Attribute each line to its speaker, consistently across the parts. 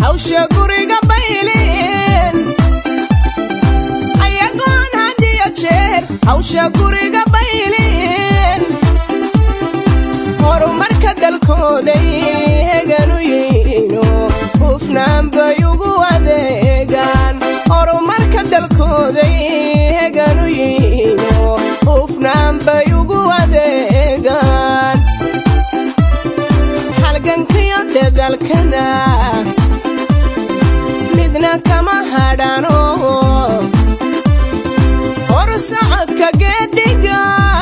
Speaker 1: hawsha guriga baylin ayagoon hadiyo jeer hawsha guriga baylin horumarka dalkooday heganu yihiino hufnaan bay ugu adeegaan horumarka dalkooday heganu yihiino hufnaan bay ugu adeegaan halgankiyo dadalkana midna kama hadhano horsocodka geediga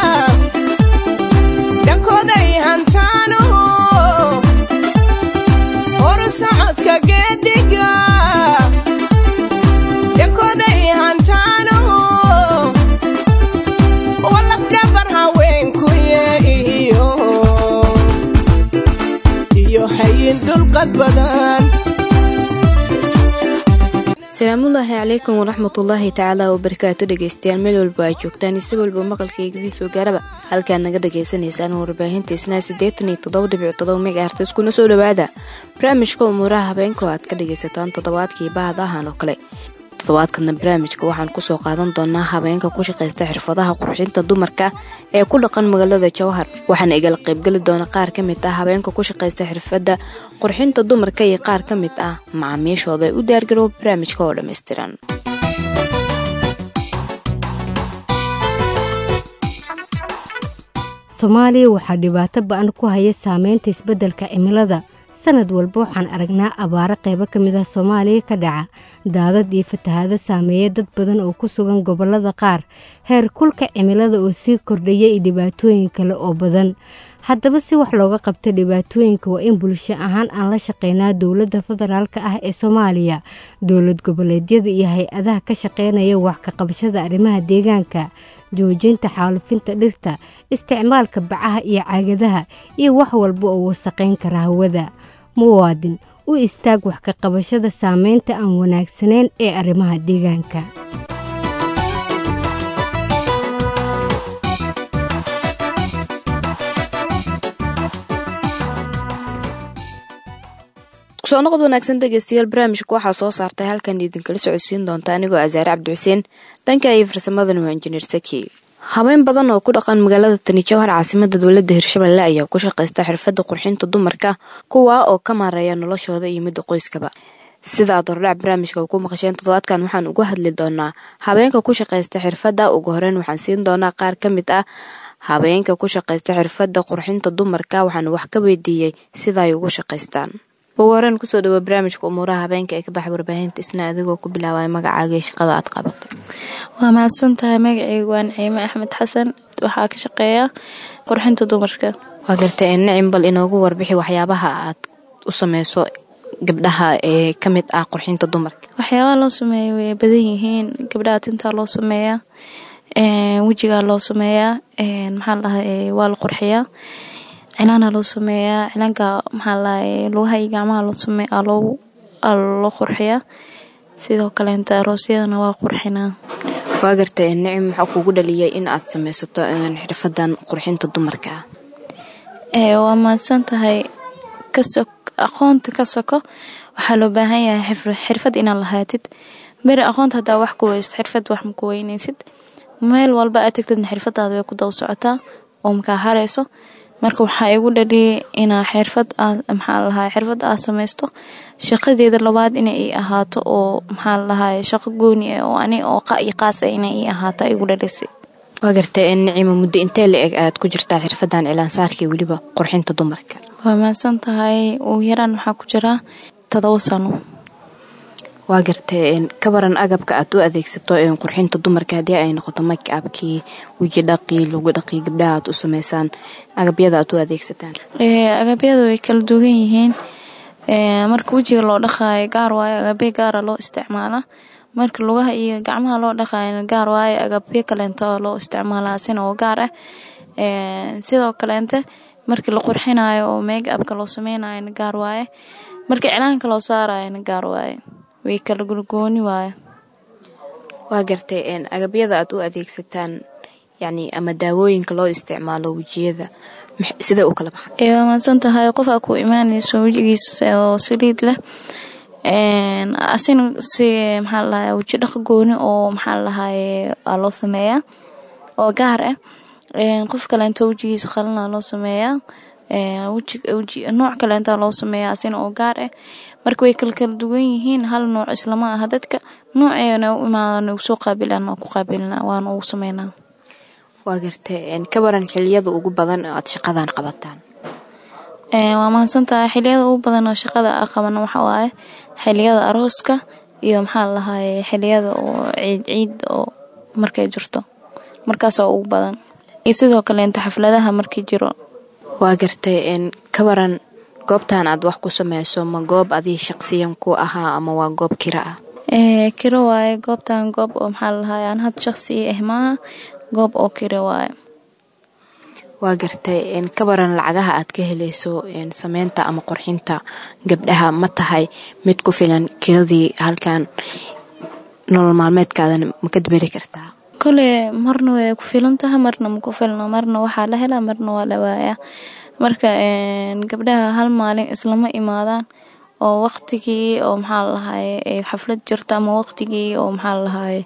Speaker 1: dhankooday hantaano horsocodka geediga dhankooday hantaano walafdhabar haweenkuye iyo iyo hayin dulqad badan
Speaker 2: asalaamullaahi calaykum waraxmatullaahi tacaala wabarakaatu dhegeystayaal meel walba ay joogtaan isi walba maqalkaygidii soo gaaraba halkaad naga dhagaysanaysaan warbaahinta isnaa siddeetan iyo toddoba dhibic todoba megahertes kuna soo dhowaada barnaamijka umuuraha habeenka oo aad ka dhagaysataan toddobaadkii bahadahan oo kale toddobaadkana barnaamijka waxaan kusoo qaadan doonaa habeenka ku shaqaysta xirfadaha qurxinta dumarka ee ku dhaqan magaalada jowhar waxaana igala qaybgeli doona qaar ka mid ah habeenka ku shaqaysta xirfadda qurxinta dumarka iyo qaar ka mid ah macaamiishooda ee u diyaargarow barnaamijka oo dhammaystiran
Speaker 3: soomaaliya waxaa dhibaato ba-an ku haya saameynta isbeddelka cimilada sanad walba waxaan aragnaa abaaro qaybo ka mid ah soomaaliya ka dhaca daadad iyo fatahaado saameeya dad badan oo ku sugan gobollada qaar heer kulka cimilada oo sii kordhaya iyo dhibaatooyin kale oo badan haddaba si wax looga qabto dhibaatooyinka waa in bulsho ahaan aan la shaqeynaa dowladda federaalk ah ee soomaaliya dowlad goboleedyada iyo hay-adaha ka shaqeynaya wax ka qabashada arrimaha deegaanka joojinta xaalufinta dhirta isticmaalka bacaha iyo caagadaha iyo wax walba oo wasaqayn kara hawada muwaadin u istaag wax ka qabashada saameynta aan wanaagsanayn ee arrimaha deegaanka
Speaker 2: kusoo noqod wanaagsan dhegeystayaal barnaamijka waxaa soo saartay halkan idinkala socodsiin doonta anigoo asaare cabdi xuseen dhanka iyo farsamadana waa injineer saki habeen badan oo ku dhaqan magaalada tani jowhar caasimada dowladda hirshabelle ayaa ku shaqaysta xirfadda qurxinta dumarka kuwaa oo ka maareeya noloshooda iyo midda qoyskaba sidaad hordhac barnaamijka ku maqasheen toddobaadkan waxaan uga hadli doonaa habeenka ku shaqaysta xirfadda ugu horeyn waxaan siin doonaa qaar ka mid ah habeenka ku shaqaysta xirfadda qurxinta dumarka waxaana wax ka weydiiyey sida ay ugu shaqaystaan ugu horeen kusoo dhawo barnaamijka umuuraha habeenka ee ka baxa warbaahinta isna adigoo ku bilaabay magacaaga iyo shaqada aad qabato
Speaker 4: waa mahadsan tahay magacaygu waa naciime axmed xasan waxaa ka shaqeeya qurxinta dumarka
Speaker 2: waa gartay nacim bal inoogu warbixi waxyaabaha aad u sameyso gabdhaha ee ka mid ah qurxinta dumarka
Speaker 4: waxyaabaha loo sameeya way badan yihiin gabdhaha tintaa loo sameeyaa wejigaa loo sameeyaa maxaa lahaa waa la qurxiyaa cilaana loo sameeyaa cilaanka maxaa lahay lugaha iyo gacmaha loo sameeya loo qurxiyaa sidoo kaleenta aroosyadana waa qurxinaa
Speaker 2: waa gartay nicim maxaa kugu dhaliyay in aad sameysato xirfadan qurxinta dumarka
Speaker 4: ah waa mahadsan tahay kaso aqoonta ka soko waxaa loo baahan yahay xirfad inaad lahaatid beri aqoonta hadaa wax ku weysto xirfad wax ma ku weyneysid meel walba aad tagtidna xirfadaada way ku daba socotaa oo makaa hareyso marka waxaa igu dhaliyay inaa xirfad maxaa lahaa xirfad aad sameysto shaqadeeda labaad inay ii ahaato oo maxaa lahaa shaqo gooni ah oo ani oo iyo qaas ah inay ii ahaato igu dhalisay
Speaker 2: waa gartay nicima muddo intee la eg aad ku jirtaa xirfadan cilaansaarka weliba qurxinta dumarka
Speaker 4: waa mahadsan tahay ugu yaraan waxaa ku jiraa todoba sano
Speaker 2: waa gartay kabaran agabka aad u adeegsato qurxinta dumarka haddii ay noqoto make-abkii weji dhaqii lagu dhaqii gabdhaha aad u sameysaan agabyada aad u adeegsataan
Speaker 4: agabyada way kala duwan yihiin marka wejiga loo dhaqaayo gaar waayo agabyo gaara loo isticmaalaa marka lugaha iyo gacmaha loo dhaqaayana gaar waayo agabyo kaleenta loo isticmaalaa sina oo gaar ah sidoo kaleente markii la qurxinayo oo make abka loo sameynayona gaar waaye markii cilaanka loo saarayona gaar waaye way kala gulgooni waaye
Speaker 2: waa gartay agabyada aad u adeegsataan yacni ama daawooyinka loo isticmaalo wejiyada sidee u kala baxa
Speaker 4: waa mahadsan tahay qof aa ku imaanayso wejigiisa oo saliid leh asina si maxaa ladahay weji dhaqa gooni oo maxaa ladahaye aa loo sameeyaa oo gaar ah qof kaleento wejigiisa qalina loo sameeyaa nooc kaleenta loo sameeyaa asina oo gaar ah marka way kala kala duwan yihiin hal nooc islama aha dadka nooceena u imaadaan ugu soo qaabilaan waa ku qaabilinaa waana ugu sameynaa
Speaker 2: waa gartay ka waran xiliyada ugu badan oo aad shaqadan qabataan
Speaker 4: waa mahadsantahay xiliyada ugu badan oo shaqada a qabana waxa waaye xiliyada arooska iyo maxaa lahaye xiliyada oo ciid ciid oo markay jirto markaasoo ugu badan iyo sidoo kaleenta xafladaha markii jiro
Speaker 2: waa gartay ka waran goobtan aad wax ku sameyso ma goob adii shaqsiyan ku ahaa ama waa goob kira ah
Speaker 4: kiro waaye goobtan goob oo maxaa lalahaye aan had shaqsi ah maaha goob oo kiro waaye
Speaker 2: waa gartay ka waran lacagaha aad ka helayso sameynta ama qurxinta gabdhaha ma tahay mid ku filan kiradii halkan nolol maalmeedkaadana ma ka daberi kartaa
Speaker 4: kole marna way ku filan tahay marna ma ku filno marna waxaa la helaa marna waa la waayaa marka gabdhaha hal maalin islama imaadaan oo waqtigii oo maxaa lalahaye xaflad jirta ama waqtigii oo maxaa lalahaye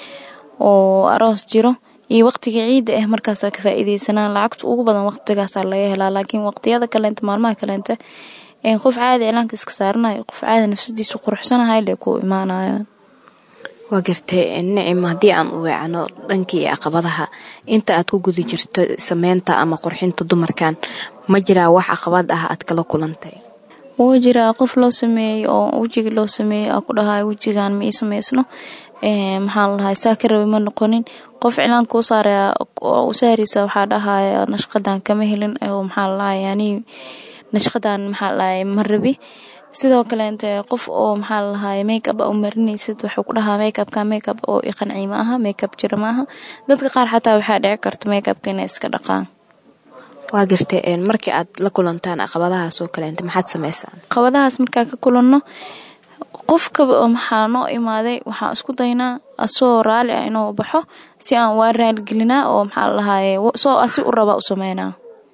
Speaker 4: oo aroos jiro iyo waqtiga ciidda ah markaasa ka faa'iideysanaan lacagta ugu badan waqtigaasaa laga helaa laakiin waqtiyada kaleenta maalmaha kaleenta qof caadi cilaanka iska saaranayo qof caadi nafsadiisu quruxsanahay le ku imaanayo
Speaker 2: waa gartay nicim haddii aan u weecno dhankii caqabadaha inta aad ku guda jirto sameynta ama qurxinta dumarkan ma jiraa wax caqabad ah aad kala kulantay
Speaker 4: wuu jiraa qof loo sameeyey oo wejigii loo sameeyey aa ku dhahay wejigan ma ii sameysno maxaa ladahay saa ka rabi ma noqonin qof cilaanka u saaraya oo u saaraysa waxaa dhahaya nashqadan kama helin oo maxaa ladahay yani nashqadan maxaa ladahay ma rabi sidoo kaleente qof oo maxaa ladahay makeup a u marinaysid waxuu ku dhahaa makeupka makeup oo iqancii ma aha makeup jira maaha dadka qaar xataa waxaa dhici karta makeupka inay iska dhaqaan
Speaker 2: waa gartay markii aad la kulantaan caqabadahaas oo kaleenta maxaad sameysaan
Speaker 4: caqabadahaas markaa ka kulanno qofkaba oo maxaa noo imaaday waxaan isku daynaa asoo raali ah inuu baxo si aan waa raaligelinaa oo maxaa ladahaye soo asi u rabaa u sameynaa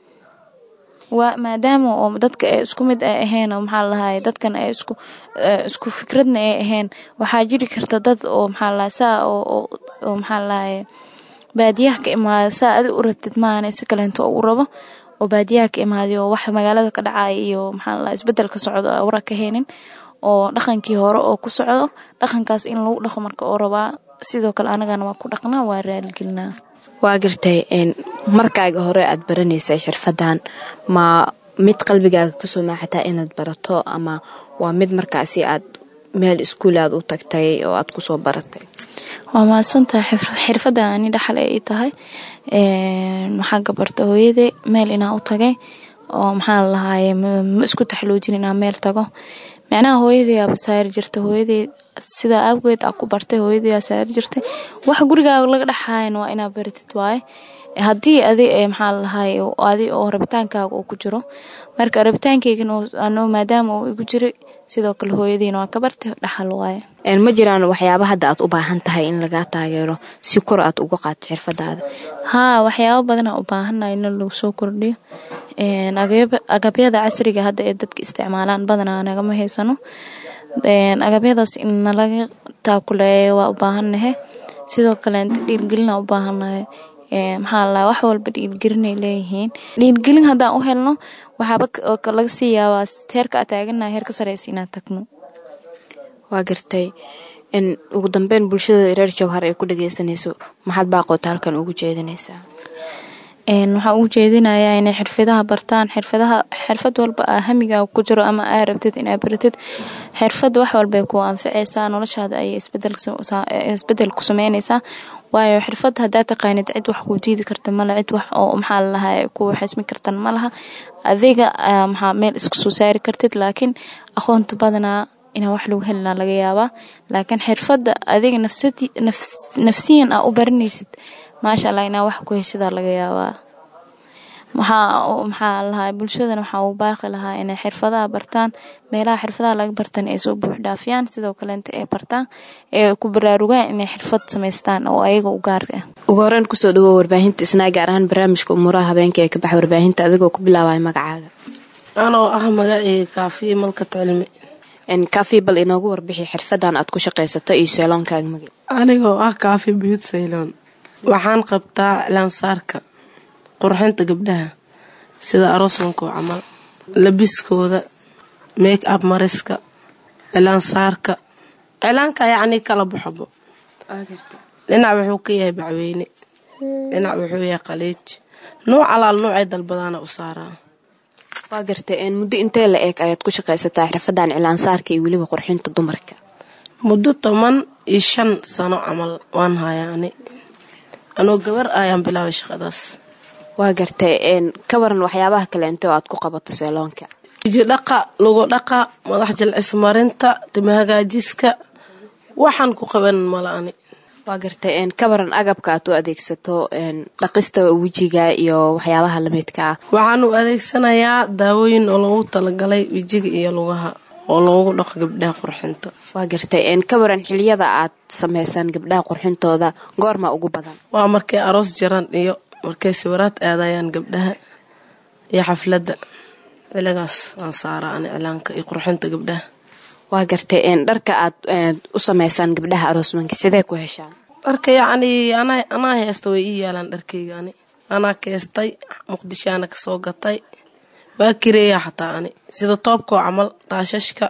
Speaker 4: waa maadaama oo dadka ay isku mid ay ahayn oo maxaa ladahaye dadkan ay isku isku fikradna ay ahayn waxaa jiri karta dad oo maxaa ladahay saa oo oo maxaa ladahaye baadiyaha ka imaada saa adi u rabtid maahane si kaleento u rabo oo baadiyaha ka imaaday oo wax magaalada ka dhacaya iyo maxaa ladahay isbedel ka socdo awra ka haynin oo dhaqankii hore oo ku socdo dhaqankaas in lagu dhaqo marka oo rabaa sidoo kale anagana waa ku dhaqnaa waa raaligelinaa
Speaker 2: waa gartay markaaga hore aad baranaysay xirfadan ma mid qalbigaaga kasoo maaxataa inaad barato ama waa mid markaasi aad meel iskuul aad u tagtay oo aad kusoo baratay
Speaker 4: waa mahadsantahay xirfadda ani dhaxal ay ii tahay waxaa gabarta hooyaday meel inaa u tagay oo maxaa lalahaye ma isku taxloojin inaa meel tago micnaha hooyadii aaba saari jirta hooyadii sidaa awgeed aa ku bartay hooyadii aa saari jirtay wax gurigaaga laga dhexaayan waa inaa baratid waaye haddii adi maxaa lalahaye adi oo rabitaankaaga uu ku jiro marka rabitaankeygan maadaama uu igu jiray sidoo kale hooyadiina waa ka bartay dhaxal waaye
Speaker 2: ma jiraan waxyaaba hadda aad u baahan tahay in lagaa taageero si kor aad uga qaato xirfadaada
Speaker 4: haa waxyaaba badanaa u baahannahay in lagu soo kordhiyo agabyada casriga hadda ee dadka isticmaalaan badanaa nagama haysano agabyadaas in nalaga taakuleeyo waa u baahannahay sidoo kaleenta dhiirgelina u baahannahay maxaa laa wax walba dhiirgelinay leeyihiin dhiirgelin haddaan u helno waxaaba laga sii yaabaa heerka aa taaganaha heer ka sareysa inaan tagno
Speaker 2: waa gartay ugu dambeyn bulshada reer jawhar ay ku dhageysanayso maxaad baaqoota halkan ugu jeedinaysaa
Speaker 4: waxaa ugu jeedinayaa inay xirfadaha bartaan xirfadaha xirfad walba aa hamigaa ku jiro ama aa rabtid inaa baratid xirfad wax walbay ku anficaysaa noloshaada ayay isbedel ku sameynaysaa waayo xirfad hadaa taqaanid cid wax kuu diidi karta male cid wax oo maxaa lalahay ku xismi kartan malaha adiga maxaa meel isku soo saari kartid laakiin aqoonta badanaa inaa wax lagu helina laga yaabaa laakiin xirfadda adiga nafsiyan aa u baranaysid maasha allah inaa wax ku heshidaa laga yaabaa maxaa lahaa bulshadana waxaa uu baaqi lahaa inay xirfadaha bartaan meelaha xirfadaha laga bartan ay soo buux dhaafiyaan sidoo kaleenta ay bartaan ee ku baraarugaan inay xirfad samaystaan oo ayaga u gaar ah
Speaker 2: ugu horeyn kusoo dhawow warbaahinta isnaa gaar ahaan barnaamijka umuuraha habeenka ee ka baxa warbaahinta adigoo ku bilaabaya magacaaga
Speaker 5: anoo ah magaceyga kaafiye malka cilmi
Speaker 2: kaafi bal inoogu warbixi xirfadan aad ku shaqaysato iyo seeloonkaaga magi
Speaker 5: anigoo ah kaafi biyut sayloon waxaan qabtaa cilaansaarka qurxinta gabdhaha sida aroosmankoo camal labiskooda make up mariska cilaansaarka cilaanka yacnii kala baxabo dhinac wuxuu ka yahay bacweyne dhinac wuxuu yahay qaliij nuuc alaal nuucay dalbadaana u saaraa
Speaker 2: waa gartay muddo intee la eeg ayaad ku shaqaysataa xirfadan cilaansaarka iyo weliba qurxinta dumarka
Speaker 5: muddo toban iyo shan sano camal waan hayaa ani anoo gabar ayaan bilaabay shaqadaas
Speaker 2: waa gartay ka waran waxyaabaha kaleente oo aad ku qabato seeloonka
Speaker 5: wiji dhaqa lugu dhaqa madax jilcis marinta tima hagaajiska waxaan ku qaban mala ani
Speaker 2: waa gartay ka waran agabka aad u adeegsato dhaqista wejiga iyo waxyaabaha lamidka ah
Speaker 5: waxaan u adeegsanayaa daawooyin oo loogu talagalay wejiga iyo lugaha oo loogu dhaqo gabdhaha qurxinta
Speaker 2: waa gartay ka waran xiliyada aad sameysaan gabdhaha qurxintooda goorma ugu badan
Speaker 5: waa markay aroos jiran iyo markay sawiraad aadayaan gabdhaha iyo xafladda xiligaas aan saaraa ani cilaanka iyo qurxinta gabdhaha
Speaker 2: waa gartay dharka aad u sameysaan gabdhaha aroosmanka sidee ku heshaan
Speaker 5: dharka yacnii anaa heesta way ii yaalaan dharkayga ani anaa keestay muqdishoana kasoo gatay waa kireeyaa xataa ani sida toobkoo camal taashashka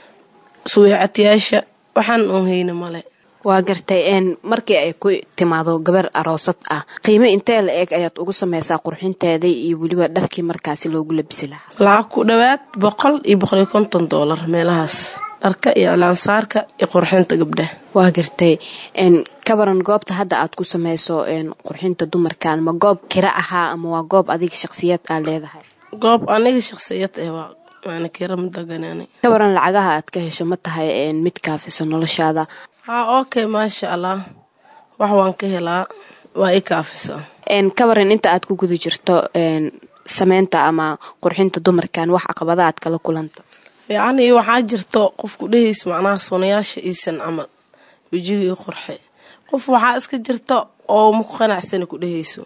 Speaker 5: suweecadyaasha waxaan uun hayna male
Speaker 2: waa gartay markii ay ku timaado gabar aroosad ah qiimo intee la eeg ayaad ugu sameysaa qurxinteeda iyo weliba dharkii markaasi loogu labisi lahaa
Speaker 5: lacag ku dhowaad boqol iyo boqol iyo konton doolar meelahaas dharka iyo cilaansaarka iyo qurxinta gabdhaha
Speaker 2: waa gartay ka waran goobta hadda aad ku sameyso qurxinta dumarkan ma goob kira ahaa ama waa goob adiga shaqsiyad aa leedahay
Speaker 5: goob aniga shaqsiyad eh waa waana kira ma daganani
Speaker 2: ka waran lacagaha aad ka hesho ma tahay mid kaafiso noloshaada
Speaker 5: haa okay maasha allah wax waan ka helaa waa i kaafisaa
Speaker 2: ka waran inta aad ku guda jirto sameynta ama qurxinta dumarkan wax caqabada aad kala kulanto
Speaker 5: yacnii waxaa jirto qofku dhehaysa macnaha sunayaasha iisan camal wejiga io qurxe qof waxaa iska jirta oo maku qanacsana ku dhehayso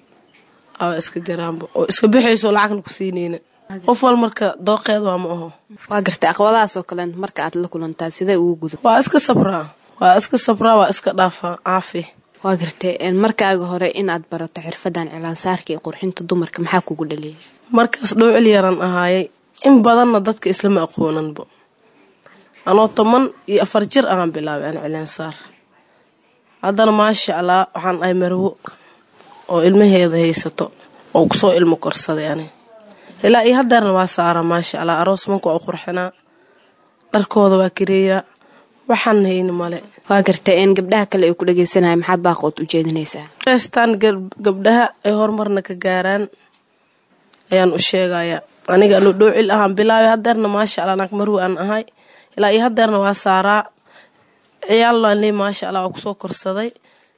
Speaker 5: aa iska jiraanba oo iska bixayso lacagna ku siineyna qof wal marka dooqeed waa ma aho
Speaker 2: waa gartay aqbadahaasoo kale marka aad la kulantaa sidee ugu gudub
Speaker 5: waa iska sabraa waa iska sabraa waa iska dhaafaa caafi
Speaker 2: waa gartay markaaga hore inaad barato xirfadan cilaansaarka iyo qurxinta dumarka maxaa kugu dhaliyay
Speaker 5: markaas dhowcil yaran ahaayay in badanna dadka islama aqoonanba anoo toban iyo afar jir ahaan bilaabay an cilaansaar haddana maasha allah waxaan ahay marwo oo ilmaheeda haysato oo kusoo ilmo korsaday ani ilaa iyo hadeerna waa saara maasha allah aroos manka waa u qurxinaa dharkooda waa kareeyaa waxaan hayni male
Speaker 2: waa gartay in gabdhaha kale ay ku dhageysanaya maxaad baaqood u jeedinaysaa
Speaker 5: heestaan gabdhaha ay horumarna ka gaaraan ayaan u sheegayaa aniga anu dhowcil ahaan bilaabay hadeerna maasha allah naag marwi aan ahay ilaa iyo hadeerna waa saaraa ciyaallaan ley maasha allah waa kusoo korsaday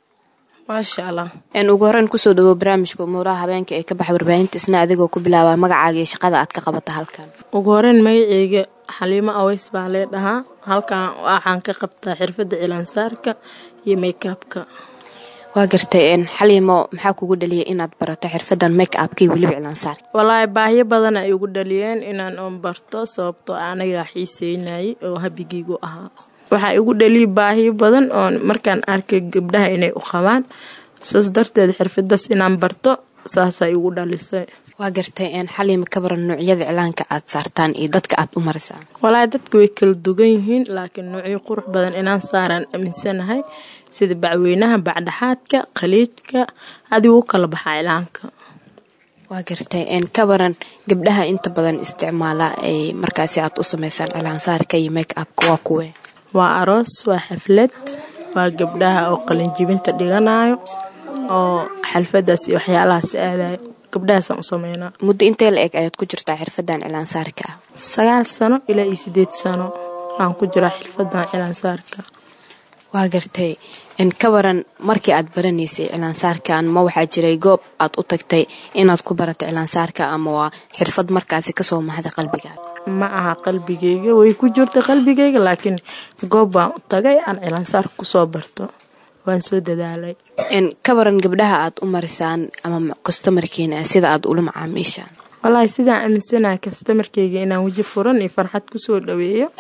Speaker 5: maasha allah
Speaker 2: ugu horeyn kusoo dhawow barnaamijka umuuraha habeenka ee ka baxa warbaahinta isna adigoo ku bilaaba magacaaga iyo shaqada aad ka qabata halkan
Speaker 6: ugu horeyn magaceyga xaliimo aweys baa lee dhahaa halkan waxaan ka qabtaa xirfadda cilaansaarka iyo makeabka
Speaker 2: waa gartay xaliimo maxaa kugu dhaliyay inaad barato xirfadan make upka iyo weliba cilaansaarka
Speaker 6: walaahi baahyo badan ay ugu dhaliyeen inaan oon barto sababtoo anagaa xiiseynayay oo habigeygu ahaa waxaa igu dhaliyay baahiyo badan oon markaan arkay gabdhaha inay u qabaan saas darteed xirfadaas inaan barto saasaa igu dhalisay
Speaker 2: waa gartay xaliima ka baran noocyada cilaanka aad saartaan iyo dadka aad u marisaan
Speaker 6: walaahi dadka way kala dugan yihiin laakiin noocyo qurux badan inaan saaraan aaminsanahay sida bacweynaha bacdhaxaadka khaliijka adigu u kala baxaa cilaanka
Speaker 2: waa gartay ka baran gabdhaha inta badan isticmaala ay markaasi aad u sameysaan cilaansaarka iyo make upka waa kuwe
Speaker 6: waa aroos waa xaflad waa gabdhaha oo qalinjibinta dhiganayo oo xalfadaas iyo waxyaalahaas aadayo gabdhahaasaan u sameynaa
Speaker 2: muddo intee la eg ayaad ku jirtaa xirfadan cilaansaarka ah
Speaker 6: sagaal sano ilaa iyo sideed sano aan ku jiraa xirfadan cilaansaarka
Speaker 2: waa gartay ka waran markii aad baranaysay cilaansaarkan ma waxaa jiray goob aad u tagtay inaad ku barato cilaansaarka ama waa xirfad markaasi kasoo maxday qalbigaad
Speaker 6: ma aha qalbigeyga way ku jirta qalbigeyga laakiin goob baan u tagay aan cilaansaarka kusoo barto waan soo dadaalay
Speaker 2: ka waran gabdhaha aad u marisaan ama kastomarkiina sida aad ula macaamiishaan
Speaker 6: walaahi sidaan aaminsanaha kastamarkeyga inaan weji furan iyo farxad kusoo dhaweeyo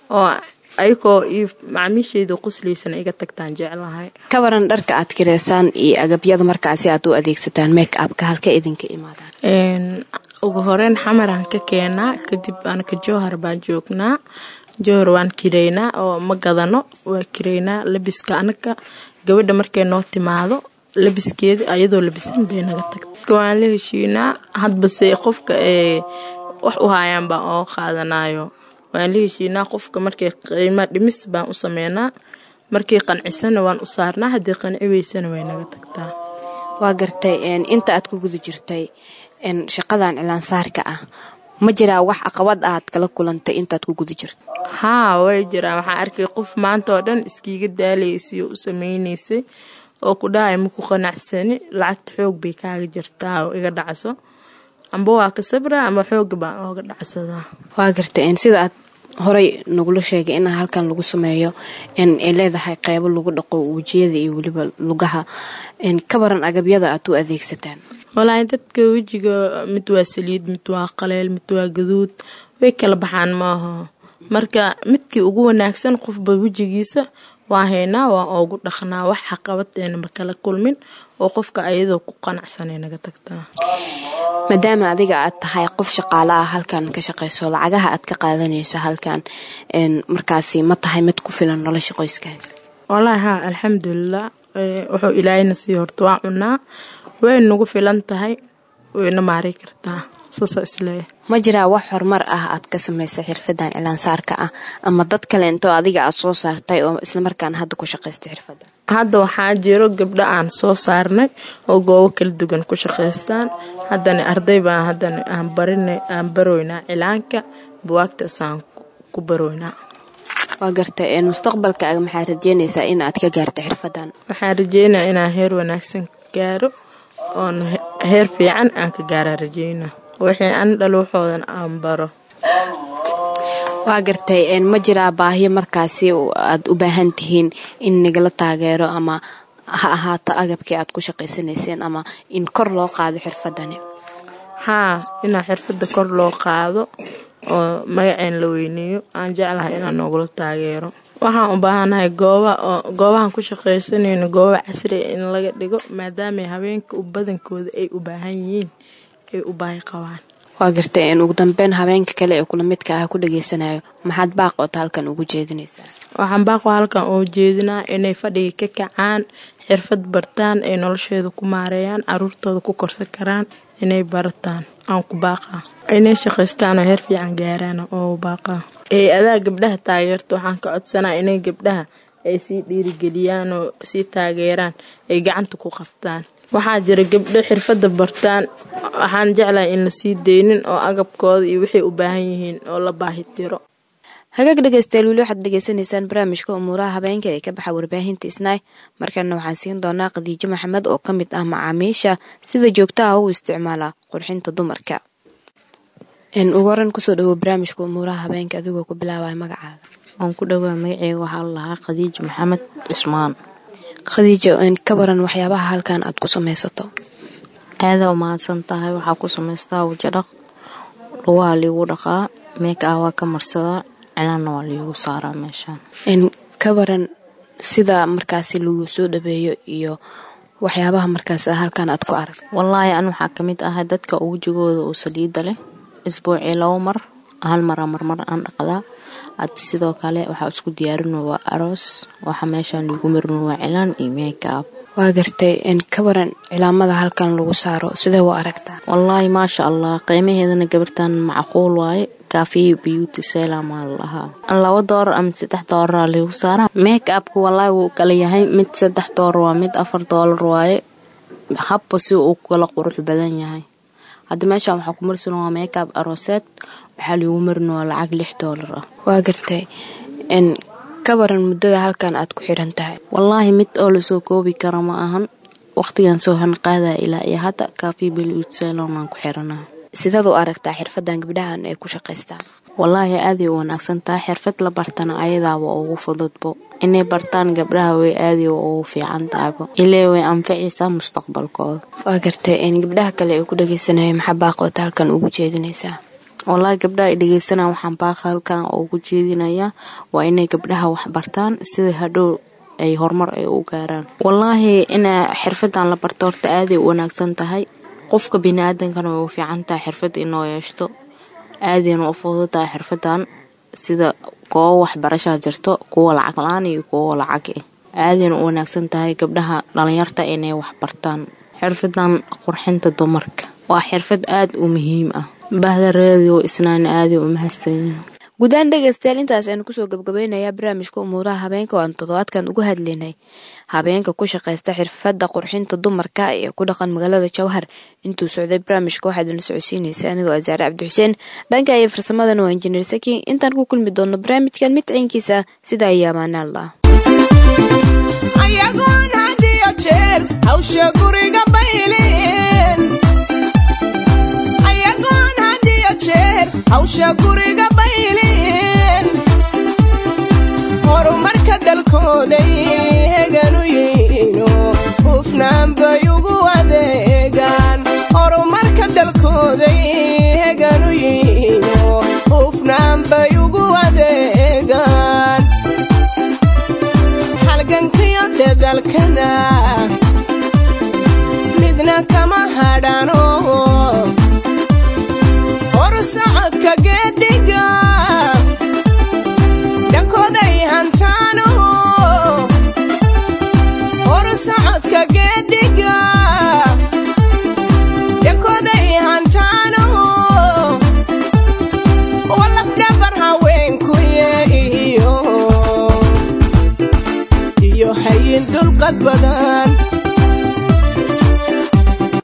Speaker 6: oo ayagoo iyo macaamiishayda quslaysan iga tagtaan jeclahay
Speaker 2: ka waran dharka aad kireysaan iyo agabyada markaasi aad u adeegsataan make upka halka idinka imaadaan
Speaker 6: Een, ugu horeyn xamaraan ka keenaa kadib anaka jowhar baan joognaa jowhar waan kireynaa oo ma gadano waa kireynaa labiska anaka gabadha markay noo timaado labiskeeda ayadoo labisan bay naga tagta waan la heshiinaa hadbase qofka ee wax u haayaan baan oo qaadanayo waan la heshiinaa qofka markay qiimo dhimis baan u sameynaa markay qancisana waan u saarnaa haddii qanci weysana way naga tagtaa
Speaker 2: waa gartay een, inta aad ku guda jirtay een, shaqadan cilaansaarka ah ma jiraa wax caqabad aad kala kulantay intaad ku guda jirto
Speaker 6: haa way jiraan waxaan arkay qof maanta oo dhan iskiiga daalaysay oo u sameynaysay oo ku dhahay maku qanacsani lacagta xoog bay kaaga jirtaa oo iga dhacso amba waa ka sabra ama xooga baan ooga dhacsadaa
Speaker 2: waa gartay een, sida aad horey nagula sheegay in halkan lagu sameeyo een, ay leedahay qeybo lagu dhaqo wejiyada iyo weliba lugaha een, ka baran agabyada aad u adeegsataan
Speaker 6: walaahi dadka wejiga mid waa saliid mid waa qaleel mid waa gaduud way kala baxaan maaha marka midkii ugu wanaagsan qofba wejigiisa waa haynaa waa oogu dhaqnaa wax xaqabadeena ma kala kulmin oo qofka ayadoo ku qanacsanay naga tagtaa
Speaker 2: maadaama adiga aad tahay qof shaqaale ah halkan ka shaqayso lacagaha aad ka qaadanayso halkan een, markaasi ma tahay mid ku filan nolosha qoyskaaga
Speaker 6: walaahi haa alxamdulilah ee, wuxuu ilaahayna sii horta waa cunaa way nagu filan tahay wayna maari kartaa saasa isleeyahay
Speaker 2: ma jiraa wax horumar ah aad ka samaysay xirfadan cilaansaarka ah ama dad kale intoo adiga aad soo saartay oo islamarkaana hadda ku shaqaystay xirfadda
Speaker 6: hadda waxaa jiro gabdho aan soo saarnay oo goobo kala duwan ku shaqaystaan haddana arday baan haddana aan barinay aan baroynaa cilaanka buwaagtaasaan ku baroynaa
Speaker 2: waa gartay een, mustaqbalkaaga maxaad rajeynaysaa in aad ka gaarta xirfadan
Speaker 6: waxaan rajeynayaa inaan heer wanaagsan gaaro oon he- heer fiican aan ka gaara rajeynaa wixii an dhaluuxoodan aan baro
Speaker 2: waa gartay een, ma jiraa baahiyo markaasi u- aad u baahan tihiin in nagala taageero ama ha ahaato agabkii aad ku shaqaysanayseen ama in kor loo qaado xirfadani
Speaker 6: haa inaa xirfadda kor loo qaado oo magaceen la weyneeyo aan jeclahay inaan noogula taageero waxaan u baahanahay gooba oo goobahan ku shaqaysanayno gooba casri ah in laga dhigo maadaama haweenka u badankooda ay u baahan yihiin ay u baahi qabaan
Speaker 2: waa gartay een, ugu dambeyn habeenka kale ee kula midka ah ku dhageysanayo maxaad baaqoota halkan ugu jeedinaysaa
Speaker 6: waxaan baaqo halkan oo jeedinaa inay fadhiga ka kacaan xirfad bartaan ay nolosheeda ku maareeyaan caruurtooda ku korsan karaan inay barataan aan ku baaqaa inay shaqaystaan oo heer fiican gaaraan oo baaqaa ee adaa gabdhaha taageerta waxaan ka codsanaa inay gabdhaha ay sii dhiirigeliyaan oo sii taageeraan ay gacanta ku qabtaan waxaa jira gabdho xirfadda bartaan waxaan jeclahay in la sii deynin oo agabkooda iyo waxay u baahan yihiin oo la baahi tiro
Speaker 2: hagaag dhegaystayaal weli waxaad dhegaysanaysaan barnaamijka umuuraha habeenka ee ka baxa warbaahinta isnaay markana waxaan siin doonaa khadiijo maxamed oo ka mid ah macaamiisha sida joogtaha u isticmaala qurxinta dumarka n ugu horan kusoo dhawo barnaamijka umuuraha habeenka adigoo ku bilaabaya magacaaga
Speaker 7: waan ku dhowaa magaceyga waxaa la lahaa khadiija maxamed cismaan
Speaker 2: khadiijo n ka waran waxyaabaha halkan aad ku samaysato
Speaker 7: aadaa umahadsan tahay waxaa ku samaystaa wajadhaq lugaha liigu dhaqaa meeka ah waa ka marsadaa cilaanna waa liigu saaraa meeshaan
Speaker 2: n ka waran sida markaasi lagu soo dhabeeyo iyo waxyaabaha markaas halkan aad ku arag
Speaker 7: wallaahi an waxaa ka mid ahay dadka wejigooda oo saliida leh isbuucii labo mar hal mara marmar aan dhaqdaa ad sidoo kale waxaa isku diyaarino waa aroos waxa meeshaan liigu marino waa cilaan iyo meekaab
Speaker 2: waa gartay n ka waran cilaamada halkan lagu saaro sidee u aragtaa
Speaker 7: wallaahi maasha allah qiimaheedana gabartan macquul waaye kaafiya beauty selamaa la lahaa laba doolar ama saddex doolara liigu saaraa make upka wallaahi wuu kala yahay mid saddex doolar waa mid afar doolar waaye habba si uu kala qurux badan yahay hadda meeshaan waxaa ku marsan waa make up arooseed waxaa liigu marin waa lacag lix doolar ah
Speaker 2: waa gartay n ka waran muddada halkan aad ku xiran tahay
Speaker 7: wallaahi mid oo lasoo koobi kara ma ahan waqtigan soo hanqaadaya ilaa iyo hadda kaafiya beauty salon aan ku xiranahay
Speaker 2: sidaad u aragtaa xirfadan gabdhahan ay ku shaqaystaan
Speaker 7: wallaahi aaday u wanaagsan tahay xirfad la bartana ayadaaba ugu fududbo inay bartaan gabdhaha way aaday ugu fiican tahaybo ilee way anficaysaa mustaqbalkooda
Speaker 2: waa gartay n gabdhaha kale ee ku dhageysanaya maxaa baaqoota halkan ugu jeedinaysaa
Speaker 7: wallaahi gabdhaha ay dhegeysanaa waxaan baaqa halkan ugu jeedinayaa waa inay gabdhaha wax bartaan sida hadhow ay horumar ay u gaaraan wallaahi ina xirfadan la barto horta aaday u wanaagsan tahay qofka bini-aadankana way u fiican tahay xirfad inoo yeeshto aadayna u fududahay xirfadan sida goobo waxbarashaa jirto kuwa lacag la-aan iyo kuwa lacag ah aadayna u wanaagsan tahay gabdhaha dhalinyarta inay wax bartaan xirfadan qurxinta dumarka waa xirfad aada u muhiim ah bahda radio isnaana aaday u mahadsanyihin
Speaker 2: gudahaan dhegaystayaal intaas aynu kusoo gabgabaynayaa barnaamijka umuuraha habeenka oo aanu toddobaadkan uga hadlaynay habeenka ku shaqaysta xirfadda qurxinta dumarka ee ku dhaqan magaalada jawhar intuu socday barnaamijka waxaad ila socodsiinaysa anigoo asaare cabdixuseen dhanka iyo farsamadan waa injineer saki intaan ku kulmi doonno barnaamijkan mid ciinkiisa sida ayaa amaanaalla
Speaker 1: ayagoon had iyo jeer hawsha guriga bayleen ayagoon had iyo jeer hawsha guriga bayleen horumarka dalkooday heganu yihiino hufnaan bay ugu adeegaan horumarka dalkooday heganu yihiino hufnaan bay ugu adeegaan halgankiyo dadalkana midna kama hadhano hor socodka geediga dhankooday hantaano hor socodka geediga dhankooday hantaano walafdhabar haweenkuye iyo iyo hayin dulqad badan